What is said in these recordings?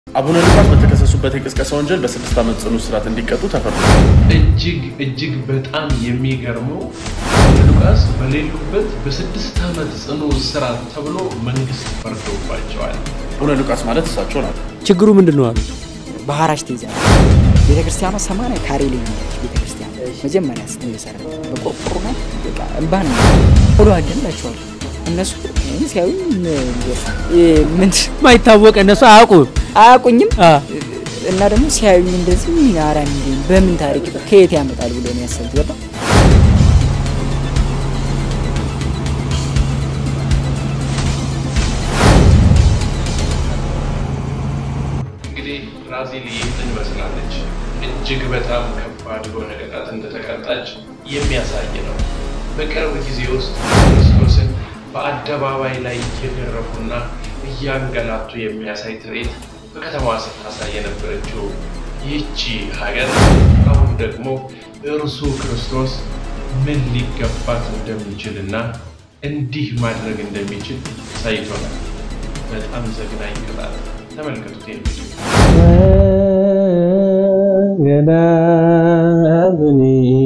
አቡነ ሉቃስ በተከሰሱበት የቅስቀሳ ወንጀል በስድስት ዓመት ጽኑ እስራት እንዲቀጡ ተፈርዷል። እጅግ እጅግ በጣም የሚገርመው አቡነ ሉቃስ በሌሉበት በስድስት ዓመት ጽኑ እስራት ተብሎ መንግስት ፈርዶባቸዋል። አቡነ ሉቃስ ማለት እሳቸው ናቸው። ችግሩ ምንድን ነው አሉ። ባህራሽ ትይዛለች። ቤተክርስቲያኗ ሰማንያ ካሬ ላይ ያለች ቤተክርስቲያን መጀመሪያ ስትመሰረ በቆርቆሮ ናት። በቃ እምባ ነው ብሎ አገላቸዋል። እነሱ ሲያዩ ምን ማይታወቅ እነሱ አያውቁም። አያውቁኝም አ፣ እና ደግሞ ሲያዩኝ እንደዚህ አራ በምን ታሪክ ከየት ያመጣል ብሎ ነው ያሰብኩት። ገባ እንግዲህ ብራዚል ይህንን መስላለች። እጅግ በጣም ከባድ የሆነ ቅጣት እንደተቀጣች የሚያሳይ ነው። በቅርብ ጊዜ ውስጥ ክርስቶስን በአደባባይ ላይ እየገረፉና እያንገላቱ የሚያሳይ ትርኢት በከተማዋ ስታሳይ የነበረችው ይህቺ ሀገር አሁን ደግሞ እርሱ ክርስቶስ ምን ሊገባት እንደሚችልና እንዲህ ማድረግ እንደሚችል አሳይቶናል። በጣም ዘግናኝ ቅጣት። ተመልከቱት ይህን ቪዲዮ። ገዳምኒ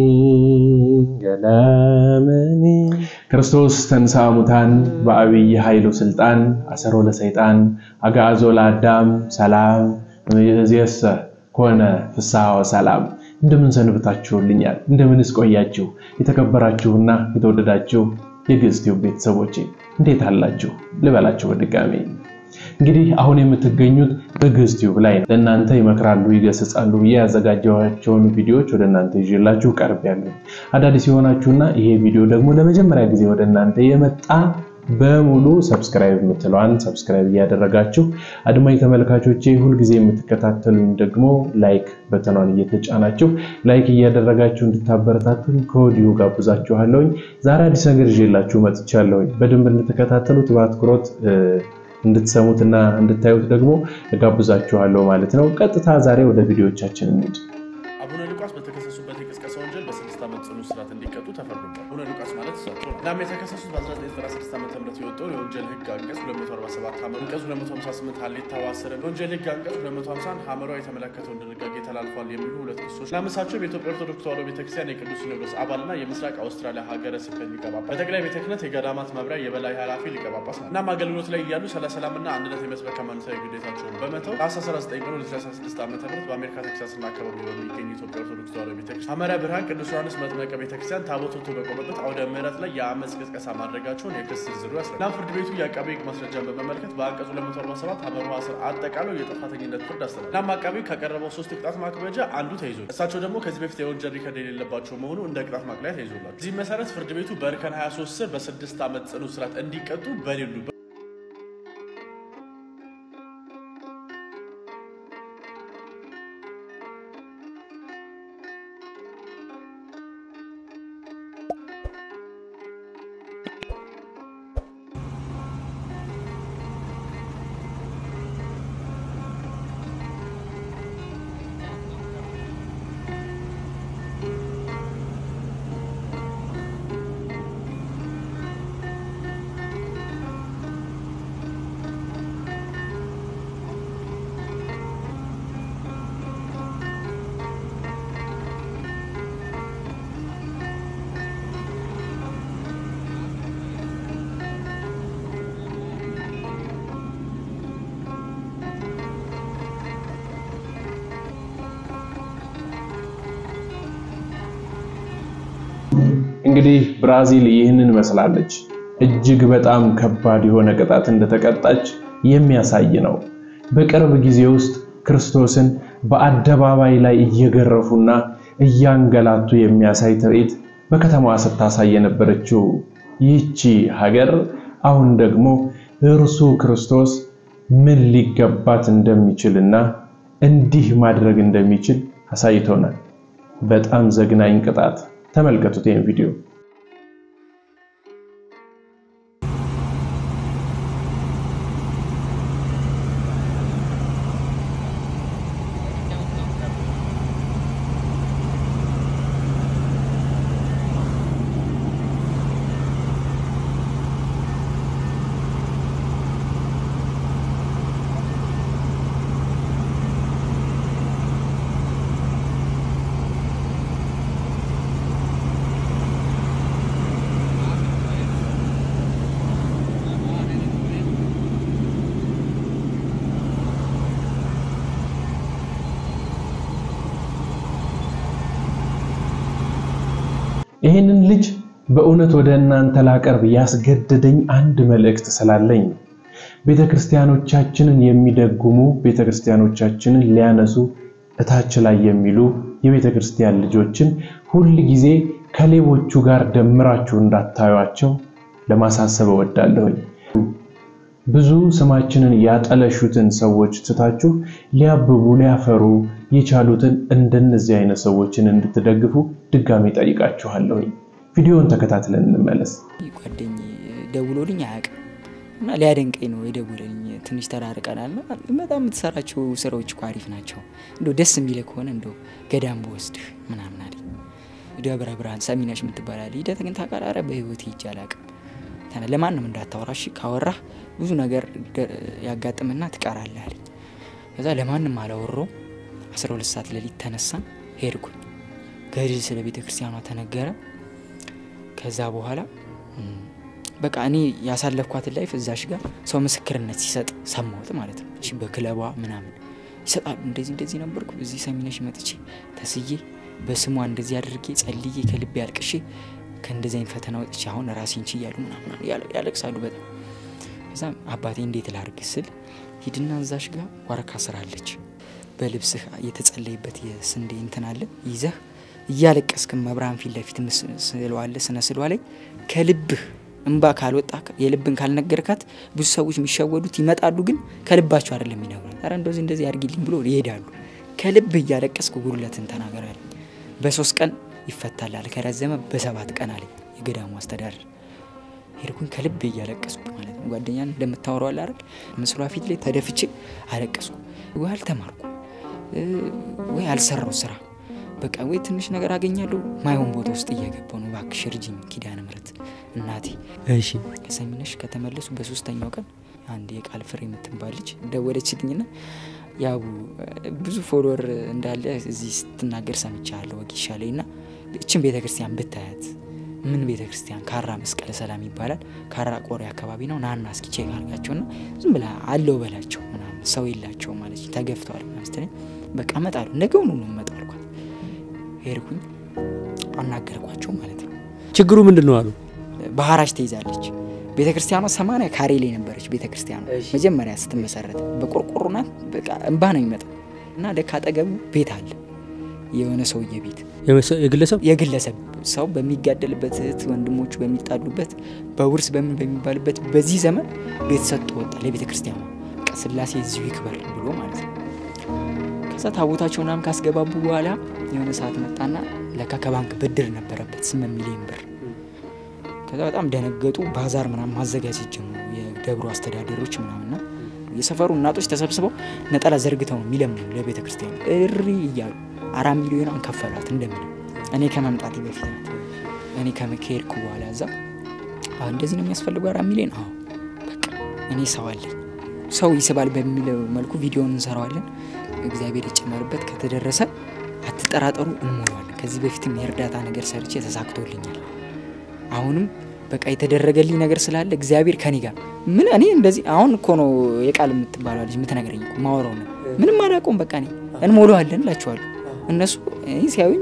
ገዳምኒ ክርስቶስ ተንሥአ እሙታን በአብይ ኃይሉ ስልጣን አሰሮ ለሰይጣን አግዓዞ ለአዳም ሰላም እምይእዜሰ ኮነ ፍስሐ ወሰላም። እንደምን ሰንብታችሁልኛል? እንደምንስ ቆያችሁ? የተከበራችሁና የተወደዳችሁ የግዕዝ ቲዩብ ቤተሰቦቼ እንዴት አላችሁ ልበላችሁ በድጋሜ እንግዲህ አሁን የምትገኙት በግዕዝ ቲዩብ ላይ ነው። ለእናንተ ይመክራሉ፣ ይገስጻሉ ብዬ ያዘጋጀኋቸውን ቪዲዮዎች ወደ እናንተ ይዤላችሁ ቀርቤያለሁ። አዳዲስ የሆናችሁና ይሄ ቪዲዮ ደግሞ ለመጀመሪያ ጊዜ ወደ እናንተ የመጣ በሙሉ ሰብስክራይብ የምትለዋን ሰብስክራይብ እያደረጋችሁ አድማጭ ተመልካቾቼ ሁልጊዜ የምትከታተሉኝ ደግሞ ላይክ በተኗን እየተጫናችሁ ላይክ እያደረጋችሁ እንድታበረታቱኝ ከወዲሁ ጋብዛችኋለሁኝ። ዛሬ አዲስ ነገር ይዤላችሁ መጥቻለሁኝ። በደንብ እንድትከታተሉት በአትኩሮት እንድትሰሙትና እንድታዩት ደግሞ እጋብዛችኋለሁ ማለት ነው። ቀጥታ ዛሬ ወደ ቪዲዮቻችን እንሂድ። አቡነ ሉቃስ በተከሰሱበት የቅስቀሳ ወንጀል በስድስት ዓመት ጽኑ እስራት እንዲቀጡ ተፈርዷል። አቡነ ሉቃስ ማለት እሳቸው ናቸው። እናም የተከሰሱት በ1996 ዓ ም የወጣውን የወንጀል ህግ አንቀጽ 247 ሐመር አንቀጽ 258 ሀሌታ ዋስረ የወንጀል ህግ አንቀጽ 250 ሐመሯ የተመለከተውን ድንጋጌ ተላልፏል የሚሉ ሁለት ክሶች እናም እሳቸው በኢትዮጵያ ኦርቶዶክስ ተዋሕዶ ቤተክርስቲያን የቅዱስ ሲኖዶስ አባልና የምስራቅ አውስትራሊያ ሀገረ ስብከት ሊቀ ጳጳስ በጠቅላይ ቤተ ክህነት የገዳማት መምሪያ የበላይ ኃላፊ ሊቀ ጳጳስ ናቸው። እናም አገልግሎት ላይ እያሉ ስለ ሰላምና አንድነት የመስበክ ሃይማኖታዊ ግዴታቸውን በመተው ታኅሳስ 19 ቀን 2016 ዓ ም በአሜሪካ ቴክሳስና አካባቢ በሚገኝ የኢትዮጵያ ኦርቶዶክስ ተዋሕዶ ቤተክርስቲያን ሐመረ ብርሃን ቅዱስ ዮሐንስ መጥመቀ ቤተክርስቲያን ታቦት ወጥቶ በቆመበት አውደ ምሕረት ላይ የአመፅ ቅስቀሳ ማድረጋቸውን የክስ ዝርዝሩ ያስረዳል። እናም ፍርድ ቤቱ የአቃቤ ሕግ ማስረጃን በመመልከት በአንቀጹ 247 ሐመር ስር አጠቃሎ የጥፋተኝነት ፍርድ አስተላል። እናም አቃቤ ሕግ ካቀረበው ሶስት ቅጣት ማክበጃ አንዱ ተይዞ እሳቸው ደግሞ ከዚህ በፊት የወንጀል ሪከርድ የሌለባቸው መሆኑ እንደ ቅጣት ማቅለያ ተይዞላቸው እዚህ መሰረት ፍርድ ቤቱ በእርከን 23 ስር በስድስት ዓመት ጽኑ እስራት እንዲቀጡ በሌሉበት እንግዲህ ብራዚል ይህንን መስላለች። እጅግ በጣም ከባድ የሆነ ቅጣት እንደተቀጣች የሚያሳይ ነው። በቅርብ ጊዜ ውስጥ ክርስቶስን በአደባባይ ላይ እየገረፉና እያንገላቱ የሚያሳይ ትርኢት በከተማዋ ስታሳይ የነበረችው ይህቺ ሀገር አሁን ደግሞ እርሱ ክርስቶስ ምን ሊገባት እንደሚችልና እንዲህ ማድረግ እንደሚችል አሳይቶናል። በጣም ዘግናኝ ቅጣት። ተመልከቱት ይህን ቪዲዮ። ይህንን ልጅ በእውነት ወደ እናንተ ላቀርብ ያስገደደኝ አንድ መልእክት ስላለኝ ነው። ቤተ ክርስቲያኖቻችንን የሚደጉሙ ቤተ ክርስቲያኖቻችንን ሊያነሱ እታች ላይ የሚሉ የቤተ ክርስቲያን ልጆችን ሁል ጊዜ ከሌቦቹ ጋር ደምራችሁ እንዳታዩቸው ለማሳሰብ እወዳለሁኝ። ብዙ ስማችንን ያጠለሹትን ሰዎች ትታችሁ ሊያብቡ ሊያፈሩ የቻሉትን እንደነዚህ አይነት ሰዎችን እንድትደግፉ ድጋሜ ጠይቃችኋለሁኝ። ቪዲዮውን ተከታትለን እንመለስ። ጓደኝ ደውሎልኝ አያውቅም እና ሊያደንቀኝ ነው የደውለልኝ። ትንሽ ተራርቀናል እና በጣም የምትሰራቸው ስራዎች እኮ አሪፍ ናቸው፣ እንደ ደስ የሚል ከሆነ እንደ ገዳም በወስድህ ምናምን አለኝ። ደብረ ብርሃን ሰሚነሽ የምትባላል ሂደት ግን ታውቃለህ? ኧረ በህይወት ሂጅ አላውቅም። ተነ ለማንም እንዳታወራ እሺ፣ ካወራህ ብዙ ነገር ያጋጥምና ትቀራለህ አለኝ። ከዛ ለማንም አላወራሁም። 12 ሰዓት ሌሊት ተነሳን ሄድኩኝ። ገድል ስለ ቤተ ክርስቲያኗ ተነገረ። ከዛ በኋላ በቃ እኔ ያሳለፍኳትን ላይፍ እዛሽ ጋር ሰው ምስክርነት ሲሰጥ ሰማሁት ማለት ነው። እሺ በክለቧ ምናምን ይሰጣሉ። እንደዚህ እንደዚህ ነበርኩ እዚህ ሰሚነሽ መጥቼ ተስዬ በስሟ እንደዚህ አድርጌ ጸልዬ ከልቤ ያልቅሼ ከእንደዚህ አይነት ፈተና ወጥቼ አሁን ራሴን ችያሉ ምናምን ያለቅሳሉ በጣም ከዛ አባቴ እንዴት ላርግ ስል ሂድና እዛሽ ጋር ዋርካ ስራ አለች በልብስህ የተጸለይበት የስንዴ እንትን አለ ይዘህ እያለቀስክ መብርሃን ፊት ለፊት ስለዋለ ስነ ስሏ ላይ ከልብህ እንባ ካልወጣ የልብን ካልነገርካት ብዙ ሰዎች የሚሸወዱት ይመጣሉ፣ ግን ከልባቸው አይደለም የሚነግሩት። ኧረ እንደዚህ እንደዚህ አድርጊልኝ ብሎ ይሄዳሉ። ከልብህ እያለቀስክ ጉድለትን ተናገራል። በሶስት ቀን ይፈታላል፣ ከረዘመ በሰባት ቀን አለኝ የገዳሙ አስተዳደር። ሄድኩኝ ከልብ እያለቀስኩ ማለት ነው። ጓደኛን እንደምታወራው አለ አይደል? ምስሏ ፊት ላይ ተደፍቼ አለቀስኩ። ወይ አልተማርኩ ወይ አልሰራው ስራ በቃ ወይ ትንሽ ነገር አገኛለሁ ማይሆን ቦታ ውስጥ እየገባው ነው። እባክሽ እርጅኝ ኪዳነ ምሕረት እናቴ። እሺ ከሰሚነሽ ከተመለሱ በሶስተኛው ቀን አንድ የቃል ፍሬ የምትባል ልጅ ደወለችልኝና ያቡ ብዙ ፎሎወር እንዳለ እዚህ ስትናገር ሰምቻለሁ ወጊሻ ላይ እና እችን ቤተ ክርስቲያን ብታያት ምን ቤተ ክርስቲያን ካራ መስቀለ ሰላም ይባላል። ካራ ቆሬ አካባቢ ነው። ናና እስኪ ቼክ አድርጋቸውና ዝም ብላ አለው በላቸው ምናምን ሰው የላቸው ማለት ተገፍተዋል ምናምን ስትለኝ በቃ እመጣለሁ ነገውኑ ነው እመጣለሁ አልኳት። ሄድኩኝ አናገርኳቸው ማለት ነው። ችግሩ ምንድን ነው አሉ። ባህራሽ ተይዛለች ቤተ ክርስቲያኗ ሰማንያ ካሬ ላይ ነበረች። ቤተ ክርስቲያኗ መጀመሪያ ስትመሰረት በቆርቆሮ ናት። በቃ እንባ ነው የሚመጣው እና ደካ አጠገቡ ቤት አለ የሆነ ሰውዬ ቤት የግለሰብ የግለሰብ ሰው በሚጋደልበት እህት ወንድሞቹ በሚጣሉበት በውርስ በምን በሚባልበት በዚህ ዘመን ቤት ሰጥቶ ወጣ ለቤተ ክርስቲያኗ በቃ ስላሴ እዚሁ ይክበር ብሎ ማለት ነው። ከዛ ታቦታቸው ምናምን ካስገባቡ በኋላ የሆነ ሰዓት መጣና ለካ ከባንክ ብድር ነበረበት ስምንት ሚሊዮን ብር። ከዛ በጣም ደነገጡ። ባዛር ምናምን ማዘጋጀት ጀመሩ የደብሩ አስተዳደሮች ምናምንና የሰፈሩ እናቶች ተሰብስበው ነጠላ ዘርግተው ነው የሚለምኑ ለቤተ ክርስቲያን እሪ እያሉ አራት ሚሊዮን ከፈሏት እንደምንም እኔ ከመምጣቴ በፊት ናት። እኔ ከሄድኩ በኋላ እዛ አሁን እንደዚህ ነው የሚያስፈልገው አራት ሚሊዮን። አዎ በቃ እኔ ሰው አለኝ ሰው ይስባል በሚለው መልኩ ቪዲዮውን እንሰራዋለን። እግዚአብሔር ይጨመርበት። ከተደረሰ አትጠራጠሩ፣ እንሞላዋለን። ከዚህ በፊትም የእርዳታ ነገር ሰርቼ ተሳክቶልኛል። አሁንም በቃ የተደረገልኝ ነገር ስላለ እግዚአብሔር ከኔ ጋር ምን እኔ እንደዚህ አሁን እኮ ነው የቃል የምትባለው ልጅ የምትነግረኝ እኮ ማወራው ነው። ምንም አላውቀውም። በቃ እኔ እንሞላዋለን እላችኋለሁ። እነሱ ሲያዩኝ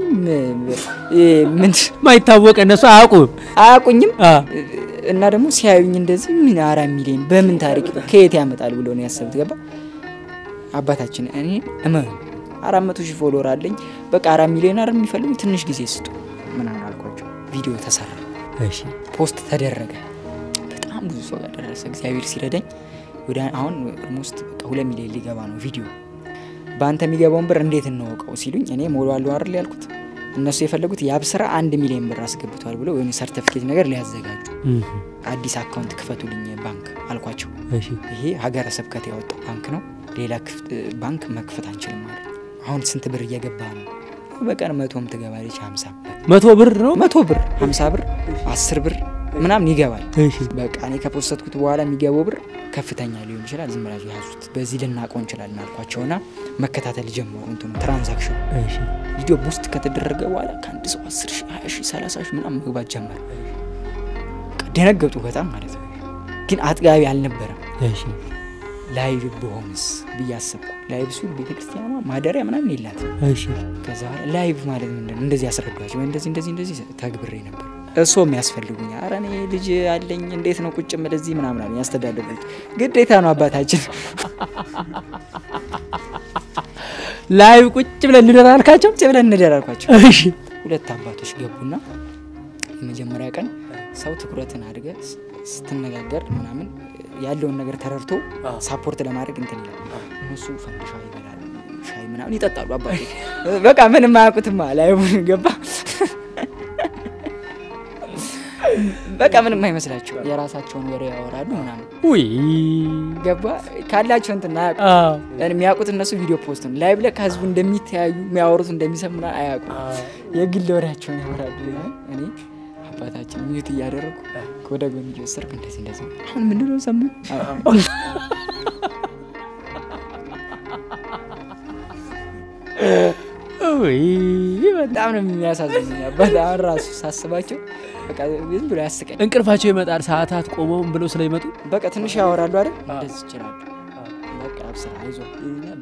ምን ማይታወቅ እነሱ አያውቁም አያውቁኝም እና ደግሞ ሲያዩኝ እንደዚህ ምን አራት ሚሊዮን በምን ታሪክ ከየት ያመጣል ብሎ ነው ያሰብት። ገባ አባታችን እኔ እመኑ አራት መቶ ሺህ ፎሎወር አለኝ። በቃ አራት ሚሊዮን አረ የሚፈልጉ ትንሽ ጊዜ ስጡ ምናምን አልኳቸው። ቪዲዮ ተሰራ፣ እሺ ፖስት ተደረገ። በጣም ብዙ ሰው ጋር ደረሰ። እግዚአብሔር ሲረዳኝ ወደ አሁን ኦልሞስት በቃ ሁለት ሚሊዮን ሊገባ ነው ቪዲዮ በአንተ የሚገባውን ብር እንዴት እንወቀው ሲሉኝ እኔ ሞሏለሁ አይደል ያልኩት። እነሱ የፈለጉት የአብ ስራ አንድ ሚሊዮን ብር አስገብቷል ብለው ወይም ሰርተፊኬት ነገር ሊያዘጋጁ አዲስ አካውንት ክፈቱልኝ ባንክ አልኳቸው። እሺ ይሄ ሀገረ ስብከት ያወጣው ባንክ ነው፣ ሌላ ባንክ መክፈት አንችልም ማለት አሁን ስንት ብር እየገባ ነው? በቀን መቶም ትገባለች፣ ሀምሳ መቶ ብር ነው መቶ ብር፣ ሀምሳ ብር፣ አስር ብር ምናምን ይገባል። እሺ በቃ እኔ ከፖስተትኩት በኋላ የሚገባው ብር ከፍተኛ ሊሆን ይችላል። ዝም ብላችሁ ያዙት፣ በዚህ ልናውቀው እንችላለን አልኳቸውና መከታተል ጀመሩ። እንትኑ ትራንዛክሽን እሺ ቪዲዮ ውስጥ ከተደረገ በኋላ ከአንድ ሰው አስር ሺህ ሀያ ሺህ ሰላሳ ሺህ ምናምን መግባት ጀመረ። በቃ ደነገጡ በጣም ማለት ነው። ግን አጥጋቢ አልነበረም። እሺ ላይቭ በሆንስ ብዬ አሰብኩ። ላይቭ ሲሆን ቤተክርስቲያኗ ማደሪያ ምናምን የላትም። እሺ ከዛ በኋላ ላይቭ ማለት ምንድን ነው? እንደዚህ ያስረዷቸው ወይ እንደዚህ እንደዚህ እንደዚህ ተግብሬ ነበር። እሶ የሚያስፈልጉኝ ኧረ እኔ ልጅ አለኝ እንዴት ነው ቁጭ ምል እዚህ ምናምን አሉኝ። ያስተዳደሩት ግዴታ ነው አባታችን። ላይቭ ቁጭ ብለን እንደር አልካቸው። ቁጭ ብለን እንደር አልኳቸው። እሺ ሁለት አባቶች ገቡና የመጀመሪያ ቀን ሰው ትኩረትን አድርገ ስ- ስትነጋገር ምናምን ያለውን ነገር ተረድቶ ሳፖርት ለማድረግ እንትን ይላል። እነሱ ፈንድሻ ይበላሉ፣ ሻይ ምናምን ይጠጣሉ። አባቶች በቃ ምንም አያውቁትማ። ላይቡን ገባ በቃ ምንም አይመስላቸው። የራሳቸውን ወሬ ያወራሉ ምናምን ውይ ገባ ካላቸው እንትን አያውቁ አዎ የሚያውቁት እነሱ ቪዲዮ ፖስት ነው። ላይቭ ላይ ከህዝቡ እንደሚተያዩ የሚያወሩት እንደሚሰሙ ምናምን አያውቁም። የግል ወሬያቸውን ያወራሉ። እኔ አባታችን ሚዩት እያደረጉ ወደ ጎን እየወሰድኩ እንደዚህ እንደዚህ አሁን ምንድን ነው ሰሙ ውይ በጣም ነው የሚያሳዝኑኝ። አባት አሁን ራሱ ሳስባቸው በቃ ዝም ብሎ ያስቀኝ። እንቅልፋቸው ይመጣል። ሰዓታት ቆመውም ብለው ስለሚመጡ በቃ ትንሽ ያወራሉ አይደል? እንደዚህ ይችላሉ። በቃ አብስራ አይዞህ ይሉኛል።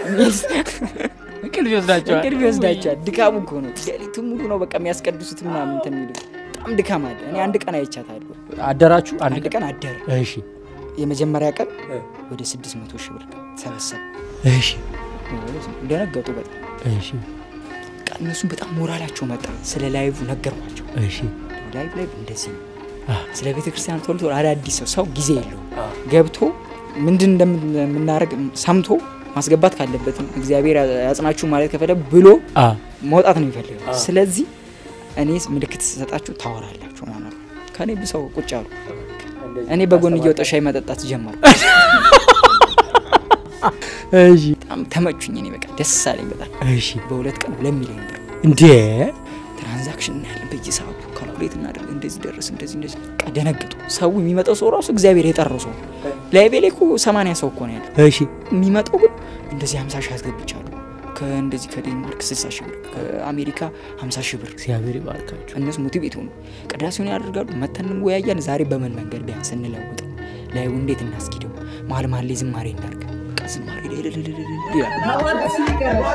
እንቅልፍ ይወስዳቸዋል። እንቅልፍ ይወስዳቸዋል። ድካሙ እኮ ነው። ሌሊቱን ሙሉ ነው በቃ የሚያስቀድሱት ምናምን እንትን የሚሉት በጣም ድካም አለ። እኔ አንድ ቀን አይቻታለሁ። አደራችሁ አንድ አንድ ቀን ቀን አደረ። እሺ የመጀመሪያ ቀን ወደ 600 ሺህ ብር ሰበሰብ እሺ ደነገጡ በጣም እሺ በቃ እነሱም በጣም ሞራላቸው መጣ። ስለ ላይቭ ነገርኳቸው። እሺ ላይቭ ላይ እንደዚህ ነው። አ ስለ ቤተ ክርስቲያን ቶሎ ቶሎ አዳዲስ ሰው ሰው ጊዜ የለውም ገብቶ ምንድን እንደምናደርግ ሰምቶ ማስገባት ካለበትም እግዚአብሔር ያጽናችሁ ማለት ከፈለ ብሎ አ መውጣት ነው የሚፈልገው። ስለዚህ እኔ ምልክት ስሰጣችሁ ታወራላችሁ ማለት ነው። ከእኔ ብሰው ቁጭ አሉ። እኔ በጎን እየወጣ ሻይ መጠጣት ጀመሩ። እሺ በጣም ተመቹኝ። እኔ በቃ ደስ አለኝ በጣም እሺ በሁለት ቀን ሁለት ሚሊዮን ብር እንዴ ትራንዛክሽን እናያለን በየሰዓቱ ካልኩሌት እናደርግ እንደዚህ ደረስ እንደዚህ እንደዚህ በቃ ደነግጡ። ሰው የሚመጣው ሰው ራሱ እግዚአብሔር የጠራው ሰው ላይቤ ላይ እኮ ሰማንያ ሰው እኮ ነው ያለው። እሺ የሚመጣው ግን እንደዚህ ሀምሳ ሺህ አስገብቻለሁ ከእንደዚህ ከዴንማርክ ስልሳ ሺህ ብር ከአሜሪካ ሀምሳ ሺህ ብር እግዚአብሔር ይባርካችሁ። እነሱ ሞቲቬት ሆኑ ቅዳሴውን ያደርጋሉ። መተን እንወያያን። ዛሬ በምን መንገድ ቢያንስ እንለውጠው፣ ላዩ እንዴት እናስኪደው፣ መሀል መሀል ላይ ዝማሬ እናድርግ። በቃ ዝማሬ ላይ እልልልልል ይላሉ።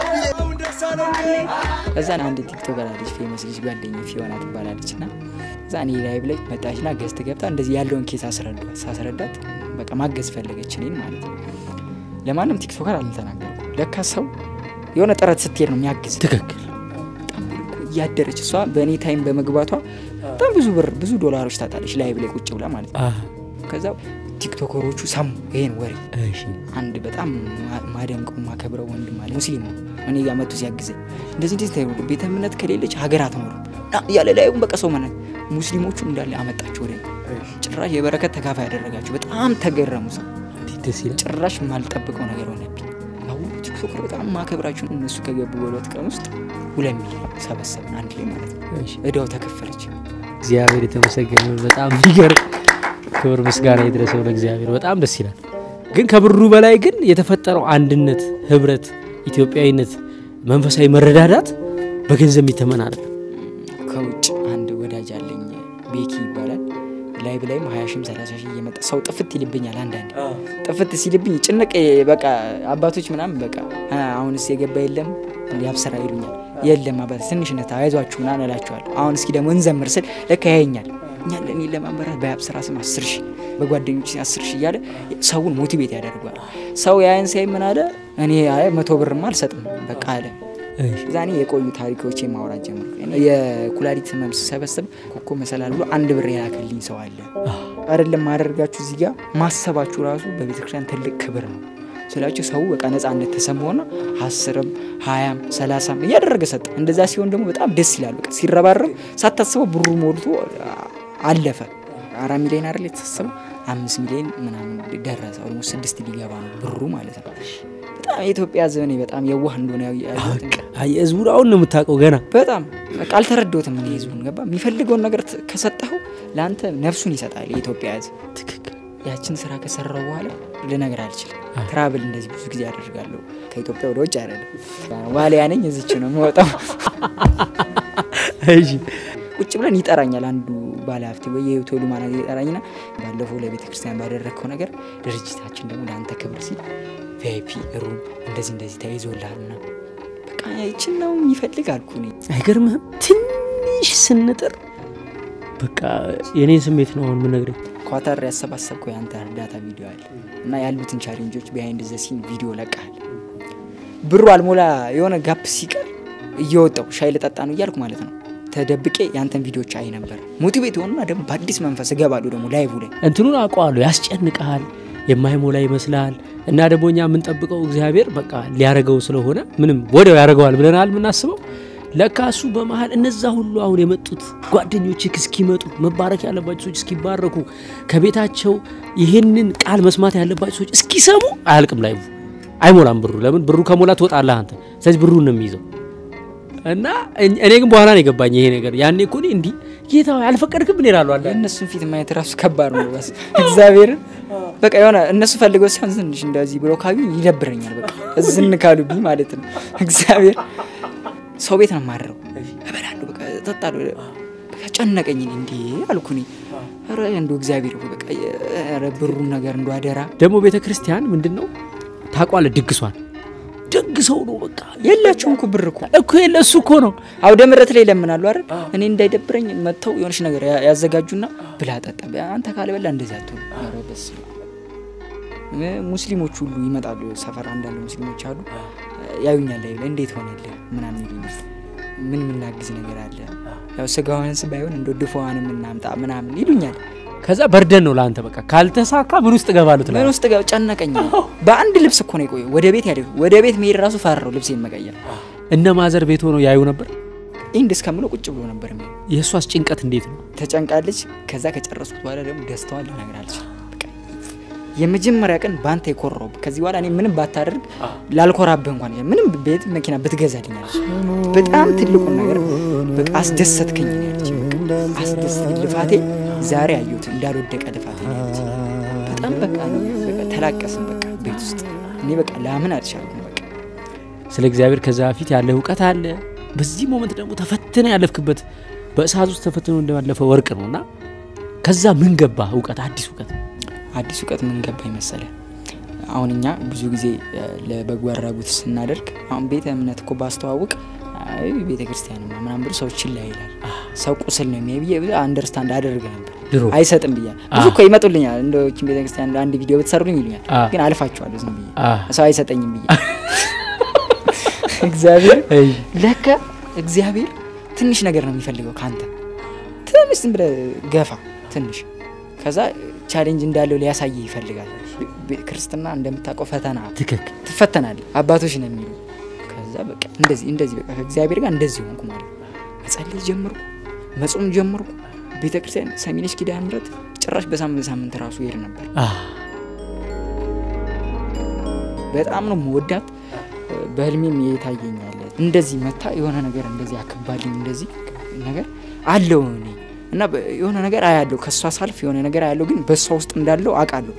ከዛን አንድ ቲክቶከር አለች ፌመስ ልጅ ጓደኛ ፊዮና ትባላለች እና እዛ እኔ ላይቭ ላይ መጣችና ገዝት ገብታ እንደዚህ ያለውን ኬስ አስረዷት ሳስረዳት በቃ ማገዝ ፈለገች እኔን ማለት ነው። ለማንም ቲክቶከር አልተናገርኩ። ለካ ሰው የሆነ ጥረት ስትሄድ ነው የሚያግዝ ትክክል በጣም እያደረች እሷ በእኔ ታይም በመግባቷ በጣም ብዙ ብር ብዙ ዶላሮች ታጣለች ላይቭ ላይ ቁጭ ብላ ማለት ነው። አ ከዛ ቲክቶከሮቹ ሰሙ ይሄን ወሬ። እሺ አንድ በጣም ማ- ማደንቀው ማከብረው ወንድም አለ ሙስሊም ነው። እኔ ጋር መጥቶ ሲያግዘኝ እንደዚህ እንደዚህ ታይሆ ቤተ እምነት ከሌለች ሀገር አትኖርም ና እያለ ላይሁን በቃ ሰው መነ ሙስሊሞቹ እንዳለ አመጣቸው ወደ እኔ። ጭራሽ የበረከት ተካፋይ ያደረጋቸው። በጣም ተገረሙ ሰው እንዴት ደስ ይላል። ጭራሽ የማልጠብቀው ነገር ሆነብኝ። አሁን ቲክቶከር በጣም ማከብራቸው እነሱ ከገቡ በሁለት ቀን ውስጥ ሁለት ሚሊዮን ሰበሰብን አንድ ላይ ማለት ነው። እሺ እዳው ተከፈለች። እግዚአብሔር የተመሰገነ ይሁን። በጣም የሚገርም ክብር ምስጋና ይድረሰው ለእግዚአብሔር። በጣም ደስ ይላል። ግን ከብሩ በላይ ግን የተፈጠረው አንድነት፣ ህብረት፣ ኢትዮጵያዊነት፣ መንፈሳዊ መረዳዳት በገንዘብ የሚተመን አይደለም። ከውጭ አንድ ወዳጅ አለኝ ቤኪ ይባላል። ላይቭ ላይም ሀያ ሺህም ሰላሳ ሺህ እየመጣ ሰው ጥፍት ይልብኛል። አንዳንድ ጥፍት ሲልብኝ ጭንቅ በቃ አባቶች ምናምን በቃ "አ፣ አሁንስ የገባ የለም ያብስራ ይሉኛል። የለም አባት ትንሽነት አይዟችሁ ምናምን እላቸዋለሁ። አሁን እስኪ ደግሞ እንዘምር ስል ለካ ያየኛል። እኛ ለእኔ ለማንበራት በያብስራ ስም አስር ሺህ በጓደኞች አስር ሺህ እያለ ሰውን ሞቲቬት ያደርጓል። ሰው ያይን ሳይ ምን አለ እኔ አይ መቶ ብርማ አልሰጥም በቃ አለ እሺ ዛኔ የቆዩ ታሪኮች ማውራት ጀመርኩ። እኔ የኩላሊት ህመም ስሰበሰብ ኮኮ መሰላል ብሎ አንድ ብር የላከልኝ ሰው አለ። አይደለም ማደርጋችሁ እዚህ ጋር ማሰባችሁ ራሱ በቤተክርስቲያን ትልቅ ክብር ነው ስላችሁ ሰው በቃ ነፃነት ተሰማውና አስርም ሀያም ሰላሳም እያደረገ ሰጠ። እንደዛ ሲሆን ደግሞ በጣም ደስ ይላል። በቃ ሲረባረብ ሳታስበው ብሩ ሞልቶ አለፈ። አራት ሚሊዮን አይደል የተሳሰበው አምስት ሚሊዮን ምናምን ደረሰ። ኦልሞስት ስድስት ሊገባ ነው ብሩ ማለት ነው። በጣም የኢትዮጵያ ሕዝብ እኔ በጣም የዋህ እንደሆነ ያው- ያየሁት እንጂ አይ ህዝቡን አሁን ነው የምታውቀው ገና በጣም በቃ አልተረዳሁትም። እኔ ህዝቡን ገባ የሚፈልገውን ነገር ት- ከሰጠኸው ለአንተ ነፍሱን ይሰጣል የኢትዮጵያ ሕዝብ። ትክክል ያችን ስራ ከሰራው በኋላ ልነግር አልችልም። ትራብል እንደዚህ ብዙ ጊዜ አደርጋለሁ ከኢትዮጵያ ወደ ውጭ አይደለም። ዋሊያ ነኝ እዚች ነው የምወጣው። እሺ ቁጭ ብለን ይጠራኛል አንዱ ባለሀብት ወይ የሆቴሉ ማናጀር የጠራኝና ባለፈው ለቤተ ክርስቲያን ባደረግከው ነገር ድርጅታችን ደግሞ ለአንተ ክብር ሲል ቪአይፒ ሩም እንደዚህ እንደዚህ ተይዞልሃል ና በቃ ይችን ነው የሚፈልግ አልኩ እኔ። አይገርምህም? ትንሽ ስንጥር በቃ የኔን ስሜት ነው አሁን የምነግርህ። ኳታር ያሰባሰብከው የአንተ እርዳታ ቪዲዮ አለ እና ያሉትን ቻሌንጆች ቢሃይንድ ዘ ሲን ቪዲዮ ለቃል ብሩ አልሞላ የሆነ ጋፕ ሲቀር እየወጣው ሻይ ልጠጣ ነው እያልኩ ማለት ነው ተደብቄ የአንተን ቪዲዮች አይ ነበር። ሞቲቬት የሆኑና ደግሞ በአዲስ መንፈስ እገባለሁ ደግሞ ላይቭ ላይ እንትኑን አውቀዋለሁ። ያስጨንቀሃል፣ የማይሞላ ይመስልሃል። እና ደግሞ እኛ የምንጠብቀው እግዚአብሔር በቃ ሊያረገው ስለሆነ ምንም ወዲያው ያደርገዋል ብለናል የምናስበው። ለካ እሱ በመሀል እነዛ ሁሉ አሁን የመጡት ጓደኞች እስኪመጡ መባረክ ያለባቸው ሰዎች እስኪባረኩ ከቤታቸው ይህንን ቃል መስማት ያለባቸው ሰዎች እስኪሰሙ አያልቅም ላይቭ አይሞላም ብሩ። ለምን ብሩ ከሞላ ትወጣለህ አንተ። ስለዚህ ብሩን ነው የሚይዘው። እና እኝ- እኔ ግን በኋላ ነው የገባኝ ይሄ ነገር። ያኔ እኮ እኔ እንዲህ ጌታ ሆይ አልፈቀድክም ምን ይላሉ አንዳንዴ የእነሱን ፊት ማየት ራሱ ከባድ ነው። በስ እግዚአብሔርን በቃ የሆነ እነሱ ፈልገው ሲሆን ትንሽ እንደዚህ ብሎ ካዩ ይደብረኛል። በቃ እዝን ካሉብኝ ማለት ነው። እግዚአብሔር ሰው ቤት ነው የማድረው። እበላለሁ፣ በቃ እጠጣለሁ። በቃ ጨነቀኝ። እኔ እንዴ አልኩ እኔ ኧረ እንደው እግዚአብሔር ሆይ በቃ ኧረ ብሩን ነገር እንደው አደራ ደግሞ ቤተ ክርስቲያን ምንድን ነው ታውቋለህ? ድግሷን ደግሰው ነው በቃ የላቸውም እኮ ብር እኮ እኮ የለ እሱ እኮ ነው አውደ ምሕረት ላይ ይለምናሉ አይደል? እኔ እንዳይደብረኝ መጥተው የሆነች ነገር ያ- ያዘጋጁና ብላ ጠጣ፣ አንተ ካለበላ እንደዚህ አትሆን። ኧረ በስመ አብ። እ ሙስሊሞች ሁሉ ይመጣሉ። ሰፈር አንዳንድ ሙስሊሞች አሉ ያዩኛል፣ ላይ እንዴት ሆነልህ ምናምን ይሉኛል። ምን የምናግዝ ነገር አለ? ያው ስጋዋንስ ባይሆን እንደ ድፎዋን የምናምጣ ምናምን ይሉኛል። ከዛ በርደን ነው ለአንተ በቃ ካልተሳካ ምን ውስጥ እገባለሁ ምን ትላለህ። ውስጥ ጋር ጨነቀኝ። በአንድ ልብስ እኮ ነው የቆየው። ወደ ቤት ያደ ወደ ቤት መሄድ ራሱ ፈራው ልብሴን መቀየር። እነ ማዘር ቤት ሆነው ያዩ ነበር። ኢንድ እስከምለው ቁጭ ብሎ ነበር የሚሆነው የእሷስ ጭንቀት እንዴት ነው? ተጨንቃለች። ከዛ ከጨረስኩት በኋላ ደግሞ ደስታዋን ልነግር አልችልም። በቃ የመጀመሪያ ቀን በአንተ የኮራው ከዚህ በኋላ እኔ ምንም ባታደርግ ላልኮራብህ እንኳን ምንም ቤት መኪና ብትገዛልኝ አለች። በጣም ትልቁን ነገር በቃ አስደሰትከኝ ነው ያለች። በቃ አስደሰትከኝ። ልፋቴ ዛሬ አየሁት እንዳልወደቀ ልፋቴ ነው ያለች። በጣም በቃ እኔ በቃ ተላቀስን በቃ ቤት ውስጥ እኔ በቃ ላምን አልቻልኩም። በቃ ስለ እግዚአብሔር ከዛ በፊት ያለ እውቀት አለ። በዚህ ሞመንት ደግሞ ተፈትነ ያለፍክበት በእሳት ውስጥ ተፈትኖ እንደባለፈ ወርቅ ነው እና ከዛ ምን ገባ እውቀት፣ አዲስ እውቀት አዲስ እውቀት ምን ገባኝ መሰለ? አሁን እኛ ብዙ ጊዜ እ፣ ለበጎ አድራጎት ስናደርግ አሁን ቤተ እምነት እኮ ባስተዋውቅ አይ ቤተ ክርስቲያን ነው ምናምን ብሎ ሰው ችላ ይላል። ሰው ቁስል ነው የሚያይ ብዬ ብዙ አንደርስታንድ አደርግ ነበር። ድሮ አይሰጥም ብያል። ብዙ እኮ ይመጡልኛል እንደችን ቤተ ክርስቲያን አንድ ቪዲዮ ብትሰሩልኝ ይሉኛል። አ። ግን አልፋቸዋለሁ ዝም ብዬ አ። ሰው አይሰጠኝም ብዬ እግዚአብሔር እይ፣ ለካ እግዚአብሔር ትንሽ ነገር ነው የሚፈልገው ከአንተ ትንሽ ዝም ብለህ ገፋ ትንሽ ከዛ ቻሌንጅ እንዳለው ሊያሳይ ይፈልጋል ቤ- ክርስትና እንደምታውቀው ፈተና ትክክል ትፈተናል አባቶች ነው የሚሉ ከዛ በቃ እንደዚህ እንደዚህ በቃ ከእግዚአብሔር ጋር እንደዚህ ሆንኩ ማለት ነው መጸለይ ጀመርኩ መጾም ጀመርኩ ቤተ ክርስቲያን ሰሚነሽ ኪዳነ ምሕረት ጭራሽ በሳምንት ሳምንት ራሱ ይሄድ ነበር አ፣ በጣም ነው መወዳት በህልሜም የታየኛለ እንደዚህ መታ የሆነ ነገር እንደዚህ አክባልኝ እንደዚህ ነገር አለው እኔ እና በ- የሆነ ነገር አያለው ከእሷ ሳልፍ የሆነ ነገር አያለው ግን በእሷ ውስጥ እንዳለው አውቃለሁ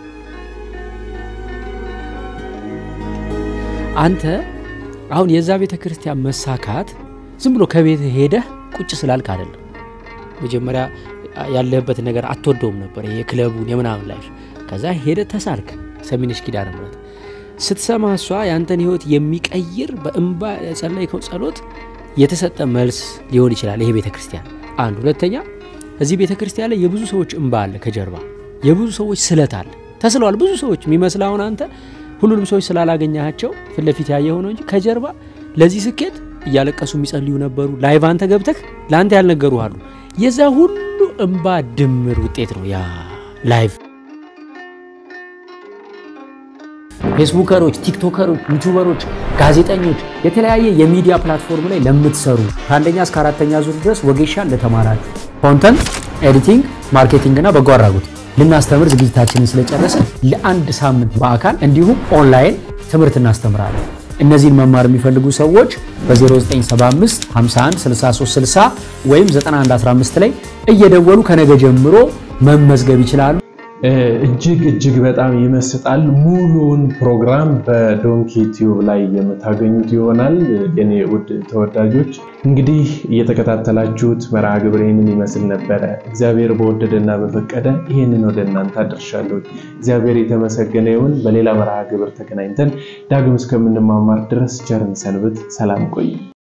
አንተ አሁን የዛ ቤተ ክርስቲያን መሳካት ዝም ብሎ ከቤት ሄደህ ቁጭ ስላልክ አይደለም። መጀመሪያ ያለህበትን ነገር አትወደውም ነበር፣ ይሄ የክለቡን የምናምን ላይፍ። ከዛ ሄደ ተሳልክ። ሰሚነሽ ኪዳነ ምሕረት ስትሰማ እሷ ያንተን ህይወት የሚቀይር በእንባ የጸለይከው ጸሎት የተሰጠ መልስ ሊሆን ይችላል ይሄ ቤተ ክርስቲያን አንድ። ሁለተኛ እዚህ ቤተ ክርስቲያን ላይ የብዙ ሰዎች እንባ አለ ከጀርባ፣ የብዙ ሰዎች ስለት አለ። ተስለዋል ብዙ ሰዎች የሚመስል አሁን አንተ ሁሉንም ሰዎች ስላላገኛቸው ፊት ለፊት ያየኸው ነው እንጂ ከጀርባ ለዚህ ስኬት እያለቀሱ የሚጸልዩ ነበሩ። ላይቭ አንተ ገብተህ ለአንተ ያልነገሩ አሉ። የዛ ሁሉ እንባ ድምር ውጤት ነው ያ ላይቭ። ፌስቡከሮች፣ ቲክቶከሮች፣ ዩቱበሮች፣ ጋዜጠኞች፣ የተለያየ የሚዲያ ፕላትፎርም ላይ ለምትሰሩ ከአንደኛ እስከ አራተኛ ዙር ድረስ ወጌሻን ለተማራችሁ ኮንተንት ኤዲቲንግ፣ ማርኬቲንግ እና በጎ አድራጎት ልናስተምር ዝግጅታችንን ስለጨረሰ ለአንድ ሳምንት በአካል እንዲሁም ኦንላይን ትምህርት እናስተምራለን። እነዚህን መማር የሚፈልጉ ሰዎች በ0975 51 63 60 ወይም 9115 ላይ እየደወሉ ከነገ ጀምሮ መመዝገብ ይችላሉ። እጅግ እጅግ በጣም ይመስጣል። ሙሉውን ፕሮግራም በዶንኪ ቲዩብ ላይ የምታገኙት ይሆናል። የኔ ውድ ተወዳጆች እንግዲህ እየተከታተላችሁት መርሃ ግብር ይህንን ይመስል ነበረ። እግዚአብሔር በወደደና በፈቀደ ይህንን ወደ እናንተ አድርሻለሁ። እግዚአብሔር የተመሰገነ ይሁን። በሌላ መርሃ ግብር ተገናኝተን ዳግም እስከምንማማር ድረስ ቸርን ሰንብት። ሰላም ቆይ